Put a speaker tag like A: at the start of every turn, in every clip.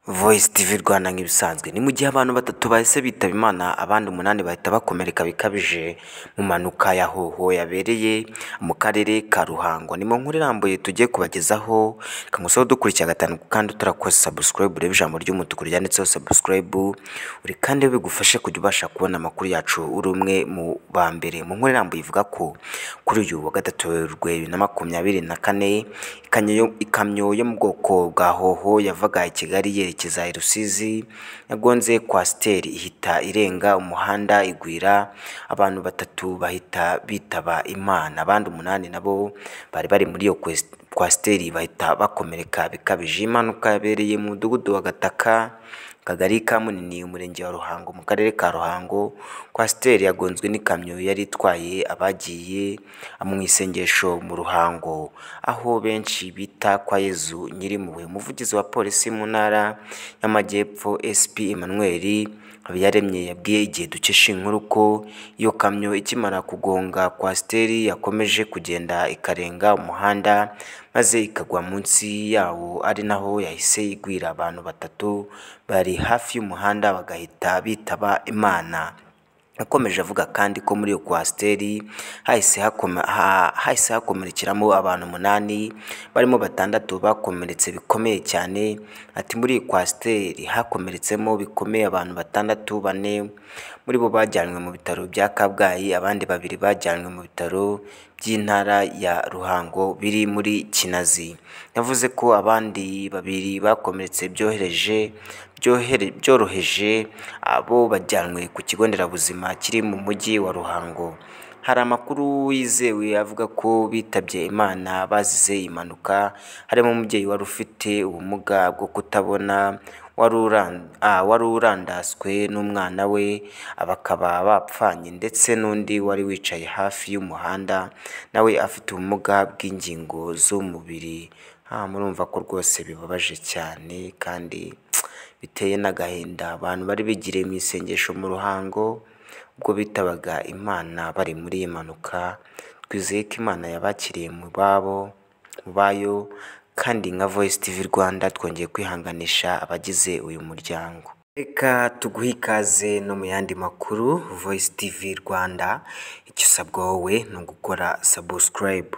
A: Voice TV Rwanda nk'ibisanzwe ni mu gihe abantu batatu bahise bitaba Imana abandi umunani bahita bakomereka bikabije mu mpanuka ya hoho yabereye mu karere ka Ruhango ni mu nkuru irambuye tugiye kubagezaho kamusaho dukurikira gatanu kandi utarakoze subscribe ureba ijambo ry'umutuku ryanditseho subscribe uri kandi bigufashe kujya ubasha kubona amakuru yacu uri umwe mu ba mbere mu nkuru irambuye ivuga ko kuri uyu wa gatatu werurwe bibiri na makumyabiri na kane ikamyo yo- ikamyo yo mu bwoko bwa hoho yavaga i Kigali yerekeza za i Rusizi yagonze kwasiteri ihita irenga umuhanda igwira abantu batatu bahita bitaba Imana abandi umunani nabo bari bari muri iyo kwes- kwasiteri bahita bakomereka bikabije impanuka yabereye mu mudugudu wa Gataka Akagari ka Munini umurenge wa Ruhango mu karere ka Ruhango kwasiteri yagonzwe n'ikamyo yari itwaye abagiye mu isengesho mu Ruhango aho benshi bita kwa Yezu Nyirimpuhwe umuvugizi wa polisi mu ntara y'amajyepfo SP Emmanuel Habiyaremye yabwiye igihe dukesha inkuru ko iyo kamyo ikimara kugonga kwasiteri yakomeje kugenda ikarenga umuhanda maze ikagwa munsi yawo ari naho yahise igwira abantu batatu bari hafi y'umuhanda bagahita bitaba Imana Yakomeje avuga kandi ko muri iyo kwasiteri hahise hakome- ha- hahise hakomerekeramo abantu umunani barimo batandatu bakomeretse bikomeye cyane ati muri iyi kwasiteri hakomeretsemo bikomeye abantu batandatu bane muri bo bajyanywe mu bitaro bya Kabgayi abandi babiri bajyanywe mu bitaro by'intara ya Ruhango biri muri Kinazi yavuze ko abandi babiri bakomeretse byohereje byohere- byoroheje abo bajyanwe ku kigo nderabuzima kiri mu mujyi wa Ruhango hari amakuru yizewe avuga ko bitabye Imana bazize iyi mpanuka harimo umubyeyi wari ufite ubumuga bwo kutabona wari uran- ah, wari urandaswe n'umwana we bakaba bapfanye ndetse n'undi wari wicaye hafi y'umuhanda nawe afite ubumuga bw'ingingo z'umubiri Ah, murumva ko rwose bibabaje cyane kandi biteye n'agahinda abantu bari bigiriye mu isengesho mu ruhango ubwo bitabaga imana bari muri iyi mpanuka twizeye ko imana yabakiriye mu babo mu bayo kandi nka voice tv rwanda twongeye kwihanganisha abagize uyu muryango reka tuguhe ikaze no mu yandi makuru voice tv rwanda icyo usabwa wowe ni ugukora subscribe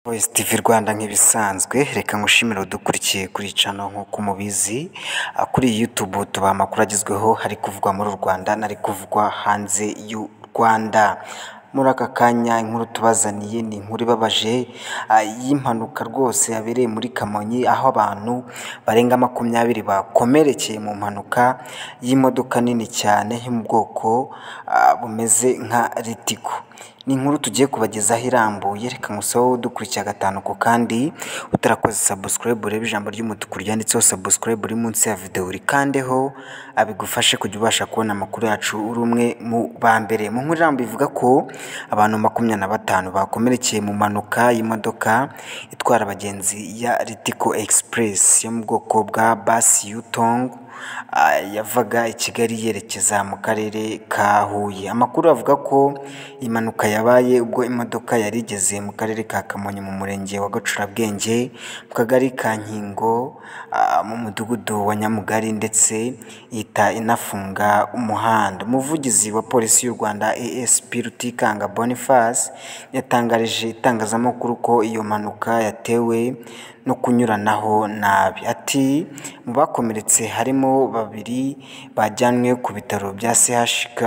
A: Voice TV Rwanda nk'ibisanzwe reka ngushimire udukurikiye kuri iyi cano nk'uko umubizi Ah, kuri iyi YouTube tuba amakuru agezweho hari kuvugwa muri u Rwanda n'ari kuvugwa hanze y'u Rwanda muri aka kanya inkuru tubazaniye ni inkuru ibabaje ah, y'impanuka rwose yabereye muri Kamonyi aho abantu barenga makumyabiri bakomerekeye mu mpanuka y'imodoka nini cyane yo mu bwoko ah, bumeze nka Ritiko ni inkuru tugiye kubagezaho irambuye reka ngusaho dukurikira gatanu ku kandi utarakoze subscribe urebe ijambo ry'umutuku ryanditseho subscribe uri munsi ya video urikandeho abigufashe kujya ubasha kubona amakuru yacu uri umwe mu ba mbere mu nkuru irambuye ivuga ko abantu makumyabiri na batanu bakomerekeye mu mpanuka y'imodoka itwara abagenzi ya Ritiko Express yo mu bwoko bwa basi Yutong ah, yavaga i Kigali yerekeza mu karere ka Huye amakuru avuga ko impanuka yabaye ubwo imodoka yari igeze mu karere ka Kamonyi mu murenge wa Gacurabwenge mu kagari ka Nkingo ah, mu mudugudu wa Nyamugari ndetse ihita inafunga umuhanda umuvugizi wa polisi y'u Rwanda ASP Rutikanga Boniface yatangarije itangazamakuru ko iyo mpanuka yatewe no kunyuranaho nabi ati mu bakomeretse harimo babiri bajyanwe ku bitaro bya CHK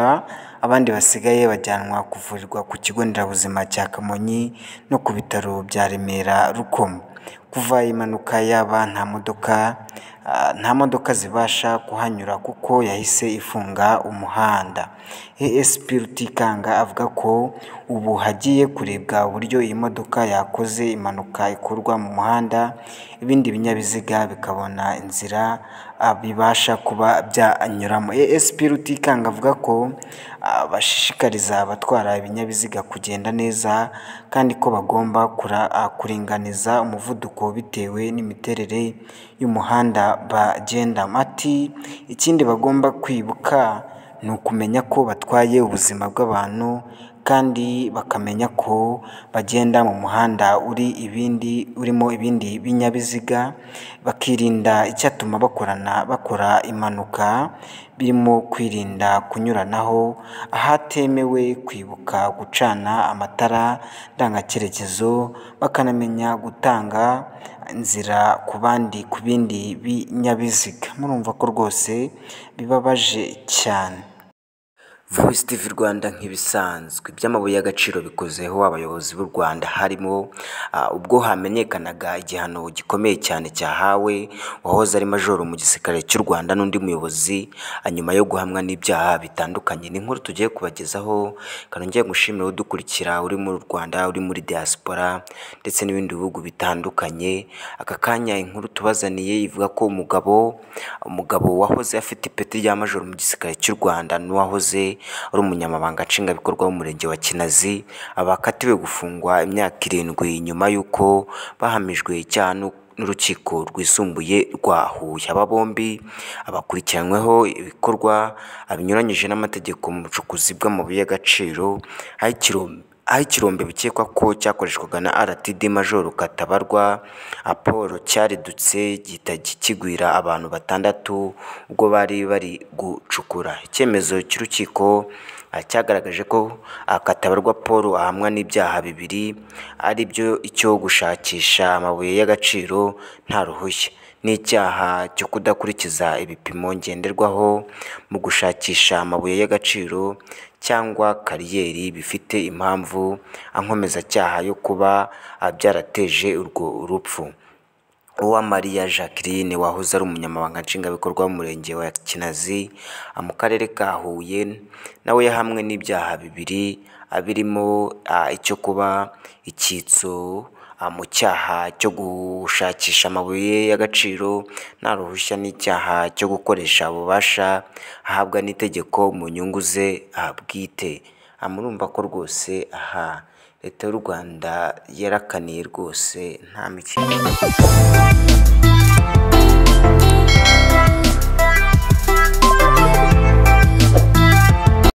A: abandi basigaye bajyanwa kuvurirwa ku kigo nderabuzima cya Kamonyi no ku bitaro bya Remera Rukomo kuva iyi mpanuka yaba nta modoka ah, nta modoka zibasha kuhanyura kuko yahise ifunga umuhanda ASP Rutikanga avuga ko ubu hagiye kurebwa uburyo iyi modoka yakoze impanuka ikorwa mu muhanda ibindi binyabiziga bikabona inzira ah, bibasha kuba byanyuramo ASP Rutikanga avuga ko ah, bashishikariza abatwara ibinyabiziga kugenda neza kandi ko bagomba kura- ah, kuringaniza umuvuduko bitewe n'imiterere y'umuhanda bagendamo ati ikindi bagomba kwibuka ni ukumenya ko batwaye ubuzima bw'abantu kandi bakamenya ko bagenda mu muhanda uri ibindi urimo ibindi binyabiziga bakirinda icyatuma bakorana bakora impanuka birimo kwirinda kunyuranaho ahatemewe kwibuka gucana amatara ndangacyerekezo bakanamenya gutanga inzira ku bandi ku bindi binyabiziga murumva ko rwose bibabaje cyane Voice TV Rwanda nk'ibisanzwe iby'amabuye y'agaciro bikozeho abayobozi b'u Rwanda harimo ah, ubwo hamenyekanaga igihano gikomeye cyane cyahawe uwahoze ari majoro mu gisirikare cy'u Rwanda n'undi muyobozi ah, nyuma yo guhamwa n'ibyaha bitandukanye ni inkuru tugiye kubagezaho kanongeye gushimira udukurikira uri mu Rwanda uri muri diaspora ndetse n'ibindi bihugu bitandukanye aka kanya inkuru tubazaniye ivuga ko umugabo umugabo wahoze afite ipeti rya majoro mu gisirikare cy'u Rwanda n'uwahoze ari umunyamabanga nshingwabikorwa w'umurenge wa Kinazi abakatiwe gufungwa imyaka irindwi nyuma y'uko bahamijwe icyaha n'u- n'urukiko rwisumbuye rwa Huye aba bombi abakurikiranyweho ibikorwa binyuranyije n'amategeko mu bucukuzi bw'amabuye y'agaciro aho ikiro- aho ikirombe bikekwa ko cyakoreshwaga na RTD Majoro Katabarwa Apollo cyaridutse gihita kigwira abantu batandatu ubwo bari bari gucukura icyemezo cy'urukiko ah, cyagaragaje ko ah, Katabarwa Paul ahamwa n'ibyaha bibiri ari byo icyo gushakisha amabuye y'agaciro nta ruhushya n'icyaha cyo kudakurikiza ibipimo ngenderwaho mu gushakisha amabuye y'agaciro cyangwa kariyeri bifite impamvu ankomezacyaha yo kuba ah, byarateje urwo rupfu Uwamariya Jacqueline wahoze ari umunyamabanga nshingwabikorwa w'umurenge wa Kinazi ah, mu karere ka Huye nawe yahamwe n'ibyaha bibiri ah, birimo ah, icyo kuba icyitso ah, mu cyaha cyo gushakisha amabuye y'agaciro nta ruhushya n'icyaha cyo gukoresha ububasha ahabwa n'itegeko mu nyungu ze ah, bwite Ah, murumva ko rwose aha leta y'u Rwanda yarakaniye rwose nta mikino